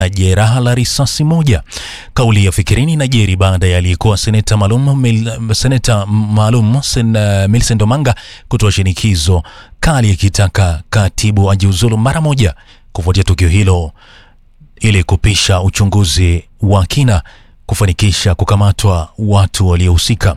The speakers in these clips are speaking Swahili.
na jeraha la risasi moja. Kauli ya Fikirini inajiri baada ya aliyekuwa seneta maalum mil, seneta maalum sen, uh, Millicent Omanga kutoa shinikizo kali akitaka katibu ajiuzulu mara moja kufuatia tukio hilo ili kupisha uchunguzi wa kina kufanikisha kukamatwa watu waliohusika.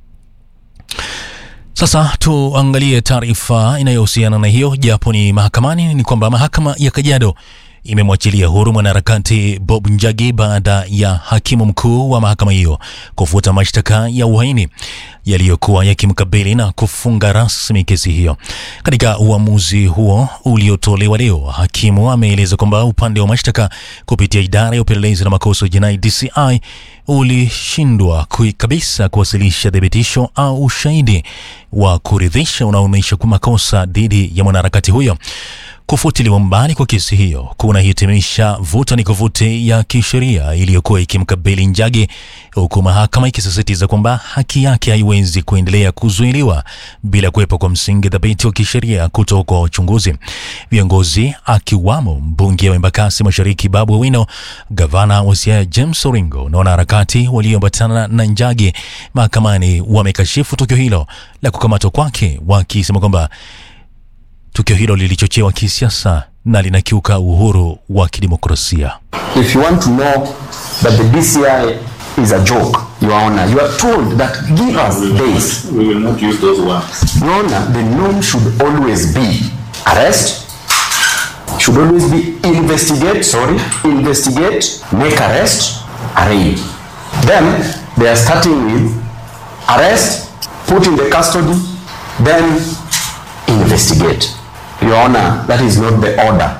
Sasa tuangalie taarifa inayohusiana na hiyo, japo ni mahakamani. Ni kwamba mahakama ya Kajiado imemwachilia huru mwanaharakati Bob Njagi baada ya hakimu mkuu wa mahakama hiyo kufuta mashtaka ya uhaini yaliyokuwa yakimkabili na kufunga rasmi kesi hiyo. Katika uamuzi huo uliotolewa leo, hakimu ameeleza kwamba upande wa mashtaka kupitia idara ya upelelezi na makosa ya jinai DCI ulishindwa kabisa kuwasilisha thibitisho au ushahidi wa kuridhisha unaoonyesha kwa makosa dhidi ya mwanaharakati huyo. Kufutiliwa mbali kwa kesi hiyo kunahitimisha vuta ni kuvuti ya kisheria iliyokuwa ikimkabili Njagi, huku mahakama ikisisitiza kwamba haki yake haiwezi kuendelea kuzuiliwa bila kuwepo kwa msingi thabiti wa kisheria kutoka kwa uchunguzi. Viongozi akiwamo mbunge wa Embakasi Mashariki Babu Owino, gavana wa Siaya James Oringo na wanaharakati walioambatana na Njagi mahakamani wamekashifu tukio hilo la kukamatwa kwake, wakisema kwamba tukio hilo lilichochewa kisiasa na linakiuka uhuru wa kidemokrasia. If you want to know that the DCI is a joke, Your Honor, you are told that give us days. We will not use those words. Your Honor, the norm should always be arrest, should always be investigate, sorry, investigate, make arrest, arraign. Then they are starting with arrest, put in the custody, then investigate. Your Honor, that is not the order.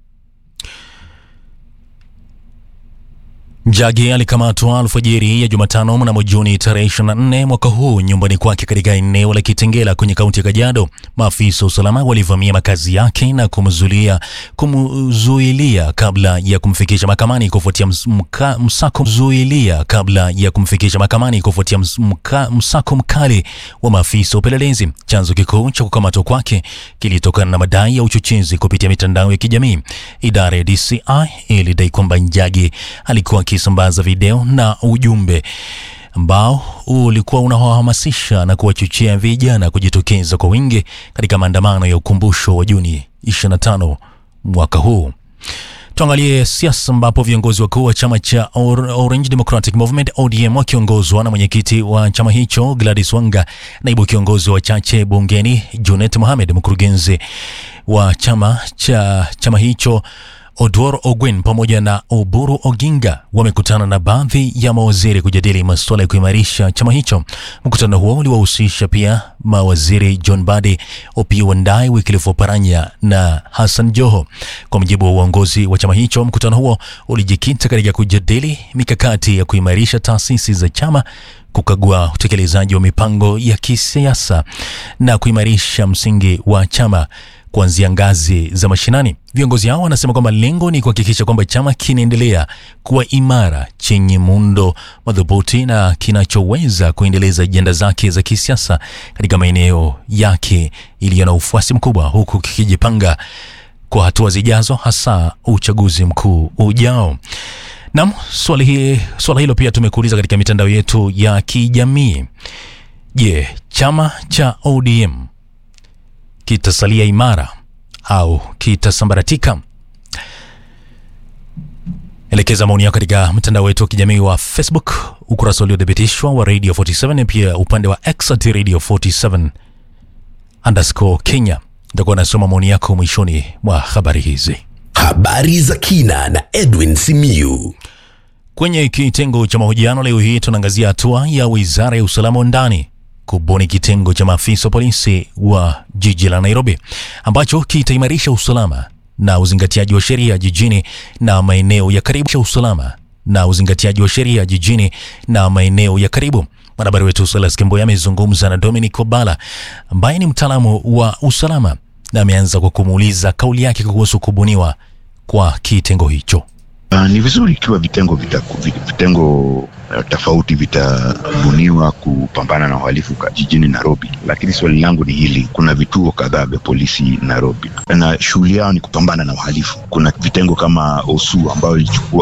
Njagi alikamatwa alfajiri ya Jumatano mnamo Juni tarehe 24 mwaka huu nyumbani kwake katika eneo la Kitengela kwenye kaunti ya Kajiado. Maafisa wa usalama walivamia makazi yake na kumzuilia kumzuilia kabla ya kumfikisha mahakamani kufuatia mka, msako mzuilia kabla ya kumfikisha mahakamani kufuatia mka, msako mkali wa maafisa wa upelelezi. Chanzo kikuu cha kukamatwa kwake kilitokana na madai ya uchochezi kupitia mitandao ya kijamii. Idara ya DCI ilidai kwamba Njagi alikuwa akisambaza video na ujumbe ambao ulikuwa unawahamasisha na kuwachochea vijana kujitokeza kwa wingi katika maandamano ya ukumbusho wa Juni 25 mwaka huu. Tuangalie siasa ambapo viongozi wakuu wa chama cha Or Orange Democratic Movement ODM wakiongozwa na mwenyekiti wa chama hicho Gladys Wanga, naibu kiongozi wa chache bungeni Junet Mohamed, mkurugenzi wa chama cha chama hicho Odwor Ogwen pamoja na Oburu Oginga wamekutana na baadhi ya mawaziri kujadili masuala ya kuimarisha chama hicho. Mkutano huo uliwahusisha pia mawaziri John Badi, Opiyo Wandayi, Wycliffe Oparanya na Hassan Joho. Kwa mujibu wa uongozi wa chama hicho, mkutano huo ulijikita katika kujadili mikakati ya kuimarisha taasisi za chama kukagua utekelezaji wa mipango ya kisiasa na kuimarisha msingi wa chama kuanzia ngazi za mashinani. Viongozi hao wanasema kwamba lengo ni kuhakikisha kwamba chama kinaendelea kuwa imara, chenye muundo madhubuti na kinachoweza kuendeleza ajenda zake za kisiasa katika maeneo yake iliyo na ufuasi mkubwa, huku kikijipanga kwa hatua zijazo, hasa uchaguzi mkuu ujao. Naam, swali hili, swala hilo pia tumekuuliza katika mitandao yetu ya kijamii. Je, chama cha ODM kitasalia imara au kitasambaratika? Elekeza maoni yako katika mtandao wetu wa kijamii wa Facebook, ukurasa uliothibitishwa wa Radio 47 na pia upande wa X at Radio 47 underscore Kenya. Nitakuwa nasoma maoni yako mwishoni mwa habari hizi. Habari za kina na Edwin Simiyu. Kwenye kitengo cha mahojiano leo hii tunaangazia hatua ya Wizara ya Usalama wa Ndani kubuni kitengo cha maafisa wa polisi wa jiji la Nairobi ambacho kitaimarisha usalama na uzingatiaji wa sheria jijini na maeneo ya karibu cha usalama na uzingatiaji wa sheria jijini na maeneo ya karibu. Mwanahabari wetu Silas Kimboya amezungumza na Dominic Obala ambaye ni mtaalamu wa usalama na ameanza kwa kumuuliza kauli yake kuhusu kubuniwa kwa kitengo hicho. Uh, ni vizuri ikiwa vitengo vita, vitengo uh, tofauti vitabuniwa kupambana na uhalifu jijini Nairobi, lakini swali langu ni hili: kuna vituo kadhaa vya polisi Nairobi na shughuli yao ni kupambana na uhalifu. Kuna vitengo kama OSU ambayo ilichukua